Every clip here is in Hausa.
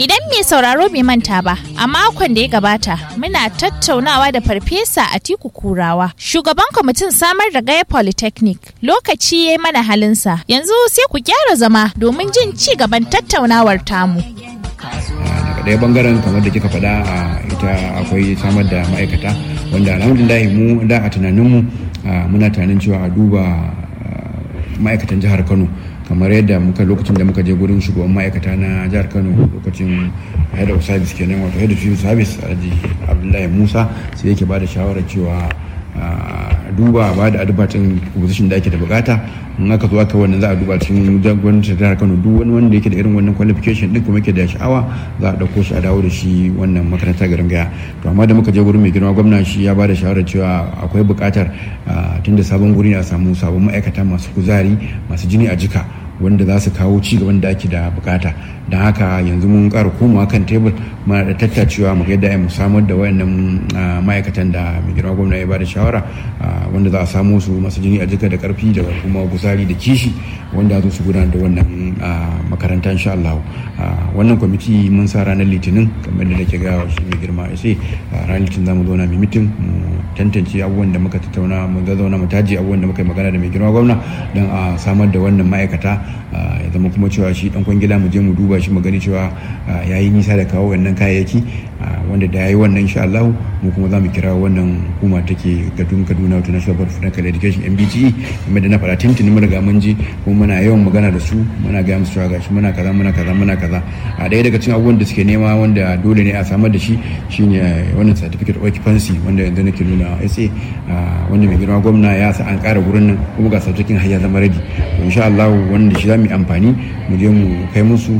Idan mai sauraro bai manta ba, a makon da ya gabata muna tattaunawa da Farfesa Atiku Kurawa, shugaban kwamitin samar da Gaya Polytechnic. Lokaci ya yi mana halinsa, yanzu sai ku gyara zama domin jin ci gaban tattaunawar tamu. daga ɗaya bangaren kamar da kika faɗa a ita akwai samar da ma'aikata wanda alhamdulillah mu da a tunaninmu muna tunanin cewa a duba ma'aikatan jihar kano kamar yadda muka lokacin da muka je gurin shugaban ma'aikata na jihar kano lokacin head of service kenan wato head of civil service alhaji abdullahi musa sai yake ba da shawarar cewa duba ba da adbatin position da ake da bukata in aka zo aka wannan za a duba cikin gwamnatin jihar kano duk wani wanda yake da irin wannan qualification din kuma yake da sha'awa za a dauko shi a dawo da shi wannan makarantar garin gaya to amma da muka je gurin mai girma gwamna shi ya ba da shawarar cewa akwai bukatar tunda sabon guri ne a samu sabon ma'aikata masu kuzari masu jini a jika wanda za su kawo ci gaban da ake da bukata don haka yanzu mun ƙara komawa kan tebur muna da tattacewa mu yadda mu samar da wayannan ma'aikatan da mai girma gwamna ya bada shawara wanda za a samu su masu jini a jika da karfi da kuma guzari da kishi wanda za su gudanar da wannan makaranta insha Allah wannan kwamiti mun sa ranar litinin kamar da nake ga shi mai girma ya ce ranar litinin za mu zauna mai mitin mu tantance abubuwan da muka tattauna mu zauna mu taji abubuwan da muka yi magana da mai girma gwamna don a samar da wannan ma'aikata ya zama kuma cewa shi dan kwangila mu je mu duba shi mu gani cewa ya yi nisa da kawo wannan kayayyaki wanda da ya yi wannan insha Allah mu kuma za mu kira wannan hukuma take gadun Kaduna wato National Board of Technical Education MBTE kuma da na faɗa tintini mun riga mun ji kuma muna yawan magana da su muna ga musu cewa gashi muna kaza muna kaza muna kaza a ɗaya daga cikin abubuwan da suke nema wanda dole ne a samar da shi shine wannan certificate of occupancy wanda yanzu nake nuna SA wanda mai girma gwamna ya sa an ƙara gurin nan kuma ga certificate har ya zama ready to insha Allah wanda shi za mu yi amfani mu je mu kai musu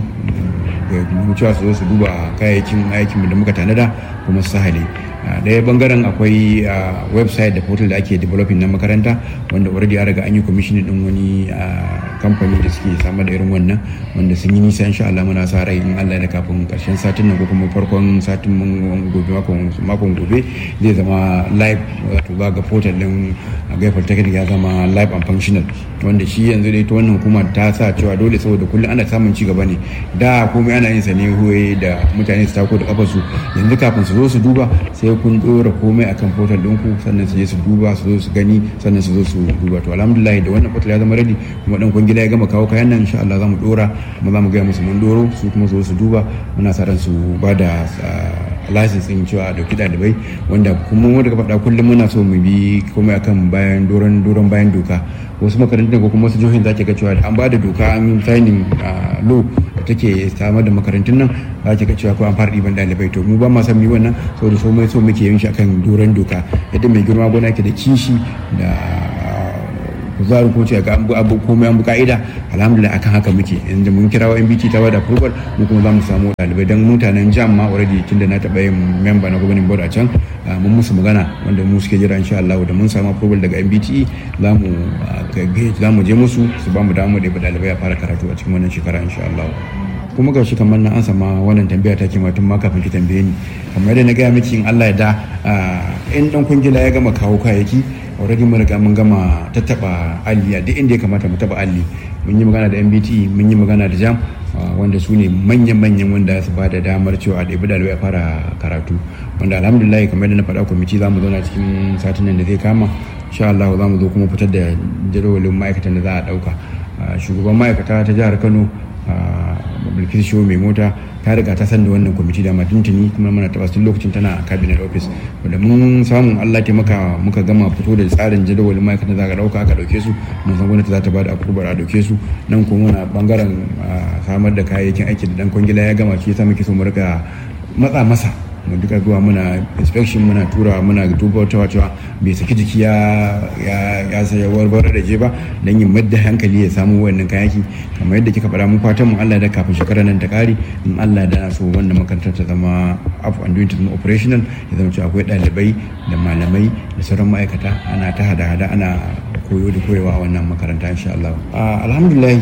mu cewa su zo su duba kayayyakin aikin da muka tanada kuma su sahale daya bangaren akwai website da portal da ake developing na makaranta wanda already an riga an yi commissioning din wani kamfani da suke samar da irin wannan wanda sun yi nisa insha Allah muna sa rai in Allah da kafin karshen satin nan ko kuma farkon satin mun gobe makon gobe zai zama live wato za ga portal din gaifar technical ya zama live and functional wanda shi yanzu da ita wannan hukumar ta sa cewa dole saboda kullum ana samun ci gaba ne da komai ana yin sa ne huwaye da mutane su tako da kafarsu yanzu kafin su zo su duba sai kun dora komai akan portal ɗinku sannan su je su duba su zo su gani sannan su zo su duba to alhamdulillah da wannan portal ya zama ready kuma dan kun gida ya gama kawo kayan nan insha Allah za mu dora kuma za mu gaya musu mun doro su kuma su zo su duba muna sa ran su ba da license din cewa a dauki dalibai wanda kuma wanda ka faɗa kullum muna so mu bi komai akan bayan doron doron bayan doka wasu makarantun ko kuma wasu jihohin zaki ga cewa an ba da doka an yi signing law da take samar da makarantun nan zaki ga cewa ko an fara ɗiban ɗalibai to mu ba ma san mu wannan saboda so mai so muke yin shi akan doron doka yadda mai girma gona ke da kishi da kuzarin ko ce ga an abu komai an bu ka'ida alhamdulillah akan haka muke yanzu mun kira wa MBT ta bada approval mu kuma za mu samu ɗalibai dan mutanen jam ma already tunda na taɓa yin member na governing board a can mun musu magana wanda mu suke jira insha Allah da mun samu approval daga MBT za mu za mu je musu su ba mu damu da ɗalibai a fara karatu a cikin wannan shekara insha Allah kuma ga shi kamar na an sama wannan tambaya ta kima tun ma kafin ki tambaye ni kamar yadda na gaya miki in Allah ya da in dan kungila ya gama kawo kayayyaki already mun riga mun gama tattaba alli a duk inda ya kamata mu taba alli mun yi magana da MBT mun yi magana da jam wanda su ne manyan-manyan wanda su ba da damar cewa a ɗabi ɗalibai a fara karatu wanda alhamdulillah kamar yadda na faɗa kwamiti za mu zauna cikin satin nan da zai kama insha Allah za mu zo kuma fitar da jadawalin ma'aikatan da za a ɗauka shugaban ma'aikata ta jihar Kano bilkis show mai mota ta riga ta san da wannan kwamiti da tuntuni kuma muna taba tun lokacin tana a cabinet office wanda mun samu Allah taimaka muka gama fito da tsarin jadawalin ma'aikatan za ka dauka aka dauke su mun san gwamnati za ta bada approval a dauke su nan kuma muna bangaren samar da kayayyakin aiki da dan kwangila ya gama shi yasa muke so mu rika matsa masa mu duka zuwa muna inspection muna tura muna duba ta cewa bai saki jiki ya ya saya warware da je ba dan yin madda hankali ya samu wannan kayaki kamar yadda kika faɗa mu fatan mu Allah da kafin shekarar nan ta kare in Allah da so wannan makarantar ta zama up and doing to operational ya zama cewa akwai ɗalibai da malamai da sauran ma'aikata ana ta hada-hada ana koyo da koyewa a wannan makaranta insha Allah alhamdulillah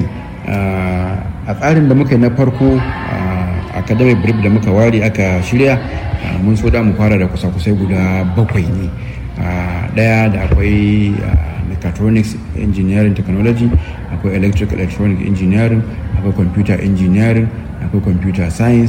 a tsarin da muka yi na farko academic brief da muka ware aka shirya mun so da mu fara da kusa-kusai guda bakwai ne daya da akwai mechatronics engineering technology akwai electric electronic engineering akwai computer engineering akwai computer science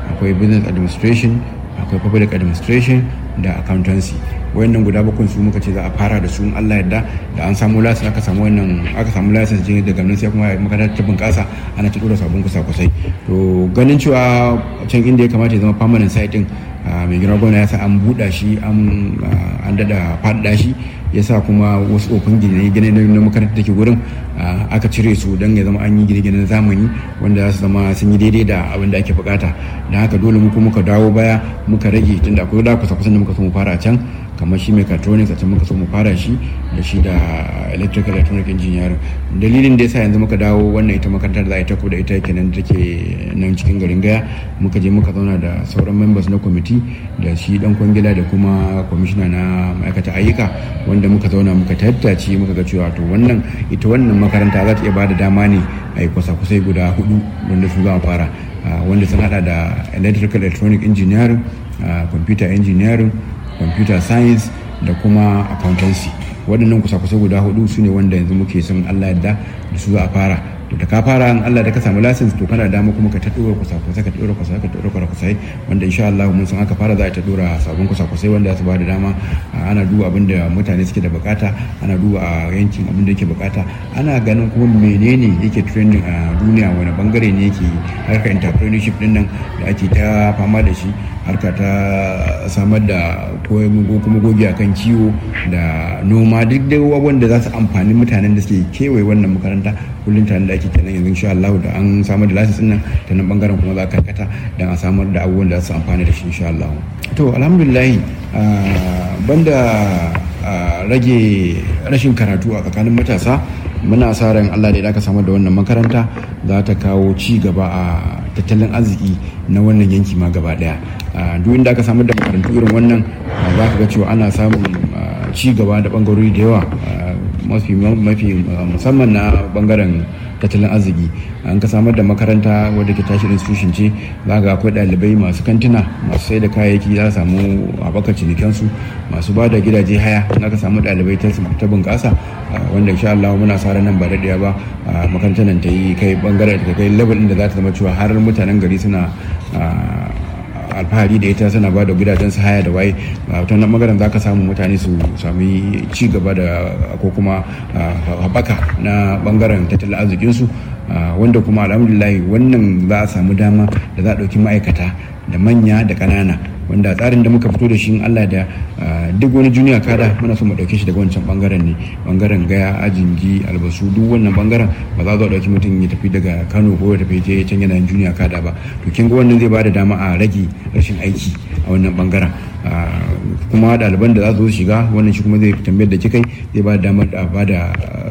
akwai business administration akwai public administration da accountancy wayannan guda bakwai su muka ce za a fara da su in Allah yadda da an samu license aka samu wannan aka samu license jin daga nan sai kuma makarantar ta bunƙasa ana ta dora sabon kusa kusai to ganin cewa can inda ya kamata ya zama permanent site din mai girma gwamna ya sa an buɗa shi an dada faɗaɗa shi ya sa kuma wasu ofin gine-gine na makarantar da ke gurin aka cire su don ya zama an yi gine-gine na zamani wanda za su zama sun yi daidai da abin da ake bukata don haka dole muku muka dawo baya muka rage tunda akwai da kusa kusan da muka so mu fara can kamar shi mechatronics a can muka so mu fara shi da shi da electrical electronic engineering dalilin da yasa yanzu muka dawo wannan ita makarantar za a yi ta da ita kenan take nan cikin garin gaya muka je muka zauna da sauran members na kwamiti da shi dan kwangila da kuma kwamishina na ma'aikata ayyuka wanda muka zauna muka tattace muka ga cewa to wannan ita wannan makaranta za ta iya bada dama ne a yi kwasa-kwasai guda hudu wanda su za a fara wanda sun hada da electrical electronic engineering computer engineering computer science da kuma accountancy waɗannan kusa-kusa guda hudu su ne wanda yanzu muke son allah yadda da su za a fara to da ka fara in allah da ka samu license to kana dama kuma ka ta dora kusa-kusa ka dora kusa ka dora kusa wanda insha allah mun san aka fara za a ta dora sabon kusa-kusai wanda su ba da dama ana duba abin da mutane suke da bukata ana duba a yankin abin da yake bukata ana ganin kuma menene yake trending a duniya wani bangare ne yake harkar entrepreneurship din nan da ake ta fama da shi harka ta samar da ko kuma gogi a kan kiwo da noma duk da abubuwan da za su amfani mutanen da suke kewaye wannan makaranta kullum tare da ake kenan yanzu insha Allah da an samar da lasis nan ta nan bangaren kuma za ka karkata don a samar da abubuwan da za su amfani da shi insha Allah to alhamdulillah banda rage rashin karatu a tsakanin matasa muna sa ran Allah da aka samar da wannan makaranta za ta kawo ci gaba a tattalin arziki na wannan yanki ma gaba daya duk inda aka samar da makarantu irin wannan za ka ga cewa ana samun ci gaba da bangarori da yawa mafi musamman na bangaren tattalin arziki an ka samar da makaranta wadda ke tashi institution ce za ga akwai ɗalibai masu kantina masu sai da kayayyaki za su samu haɓakar cinikansu masu ba da gidaje haya in aka samu ɗalibai ta bunƙasa wanda insha Allah muna sa nan ba daɗaya ba makarantar nan ta yi kai bangaren ta kai level da za ta zama cewa har mutanen gari suna alfahari da ita suna ba da gidajen su haya da waye ta nan magaran za ka samu mutane su sami ci gaba da ko kuma haɓaka na bangaren tattalin arzikinsu wanda kuma alhamdulillah wannan za a samu dama da za a ɗauki ma'aikata da manya da ƙanana wanda tsarin da muka fito da shi Allah da duk wani juniya kada muna so mu dauke shi daga wancan bangaren ne bangaren gaya ajingi albasu duk wannan bangaren ba za a dauki mutum ya tafi daga Kano ko ya tafi je can yana juniya kada ba to kin ga wannan zai bada dama a rage rashin aiki a wannan bangaren kuma ɗaliban da za su shiga wannan shi kuma zai tambayar da kikai zai ba da damar da ba da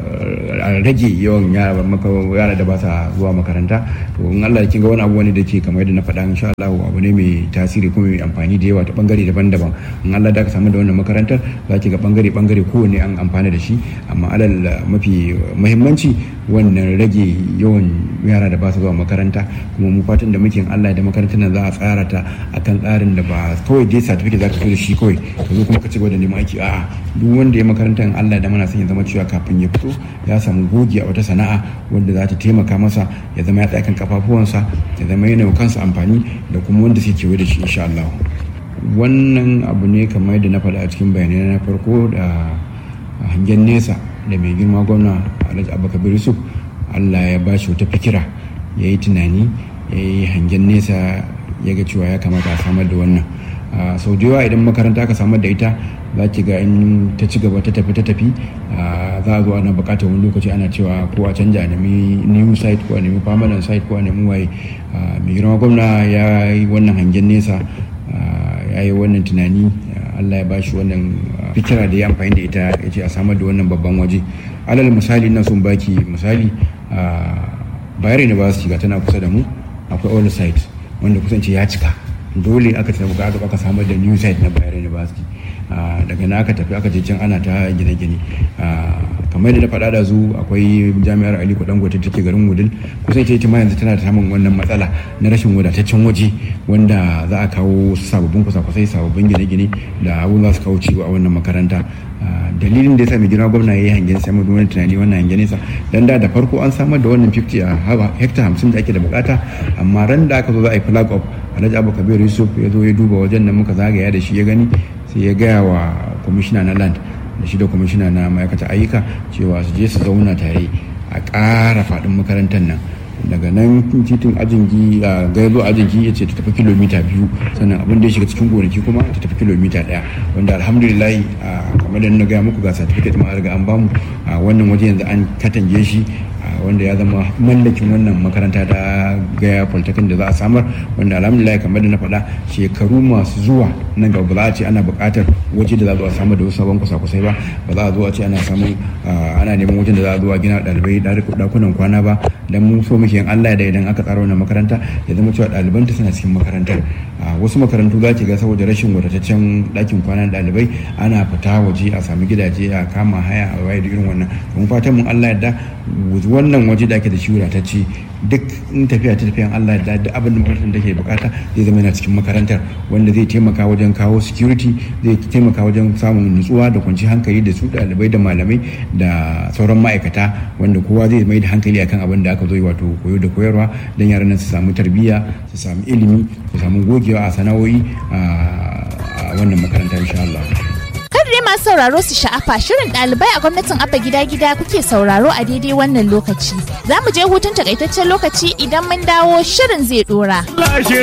a rage yawan yara da ba sa zuwa makaranta to in Allah kin ga wani abu wani da ke kamar yadda na faɗa insha Allah abu ne mai tasiri kuma mai amfani da yawa ta bangare daban-daban in Allah da ka samu da wannan makarantar za ki ga bangare bangare kowanne an amfana da shi amma alal mafi muhimmanci wannan rage yawan yara da ba su zuwa makaranta kuma mu fatan da muke Allah da makarantar nan za a tsara ta akan tsarin da ba kawai dai certificate za ka zo da shi kawai ka zo kuma ka ci gaba da neman aiki a'a duk wanda ya makarantar Allah da muna son ya zama cewa kafin ya fito ya samu gogi a wata sana'a wanda za ta taimaka masa ya zama ya tsaya kan kafafuwansa ya zama yana kansa amfani da kuma wanda suke kewaye da shi insha Allah wannan abu ne kamar yadda na faɗa a cikin bayanai na farko da hangen nesa da mai girma gwamna Alhaji Abubakar Yusuf Allah ya ba shi wata fikira ya yi tunani ya yi hangen nesa ya ga cewa ya kamata a samar da wannan sau da yawa idan makaranta aka samar da ita za ki ga in ta ci gaba ta tafi ta tafi za a zo ana bukatar wani lokaci ana cewa ko a canja a nemi new site ko a nemi permanent site ko a nemi waye mai girma gwamna ya yi wannan hangen nesa ya yi wannan tunani allah ya ba shi wannan fikira da ya amfani da ita ya ce a samar da wannan babban waje alal misali na sun baki misali bayar university ga tana kusa da mu akwai all site wanda kusance ya cika dole aka tafi aka aka samar da new site na bayar university daga na aka tafi aka je can ana ta gine-gine kamar da na faɗa da zu akwai jami'ar aliko dangote take garin wudil kusan ita ita ma yanzu tana samun wannan matsala na rashin wadataccen waje wanda za a kawo sababbin kusa-kusai sababbin gine-gine da abun za su kawo ciwo a wannan makaranta dalilin da ya sa mai girma gwamna ya yi hangen samar da wani tunani wannan hangen nesa dan da da farko an samar da wannan 50 a hekta 50 da ake da bukata amma ran da aka zo za a yi flag up alhaji abu kabir yusuf ya zo ya duba wajen da muka zagaya da shi ya gani sai ya gaya wa kwamishina na land da shi da kwamishina na ma'aikata ayyuka cewa su je su zauna tare a ƙara faɗin makarantar nan daga nan titin ajingi a gaizo ajingi ya ce ta tafi kilomita biyu sannan abin da ya shiga cikin gonaki kuma ta tafi kilomita daya wanda alhamdulillah kamar da na gaya muku ga certificate ma riga an bamu a wannan waje yanzu an katange shi wanda ya zama mallakin wannan makaranta ta gaya polytechnic da za a samar wanda alhamdulillah kamar da na faɗa shekaru masu zuwa nan gaba ba za a ce ana buƙatar waje da za a zo a samar da wasu sabon kusa-kusai ba ba za a zo a ce ana samun ana neman wajen da za a zo a gina ɗalibai ɗakunan kwana ba dan mu so muke Allah da idan aka tsara wannan makaranta ya zama cewa ɗalibanta suna cikin makarantar wasu makarantu za ki ga saboda rashin wadataccen ɗakin kwana ɗalibai ana fita waje a sami gidaje a kama haya a waye da irin wannan kuma fatan mun Allah yadda wannan waje da ake da shi wadatacce duk in tafiya ta tafiyan Allah da duk abin da makarantar take bukata zai zama yana cikin makarantar wanda zai taimaka wajen kawo security zai taimaka wajen samun nutsuwa da kwanci hankali da su ɗalibai da malamai da sauran ma'aikata wanda kowa zai mai da hankali akan abin da aka zo wato koyo da koyarwa don yaran nan su samu tarbiyya su samu ilimi su samu gogewa a sana'o'i a wannan makaranta insha Allah. dai masu sauraro su sha'afa shirin ɗalibai a gwamnatin abba gida gida kuke sauraro a daidai wannan lokaci za mu je hutun takaitaccen lokaci idan mun dawo shirin zai dora.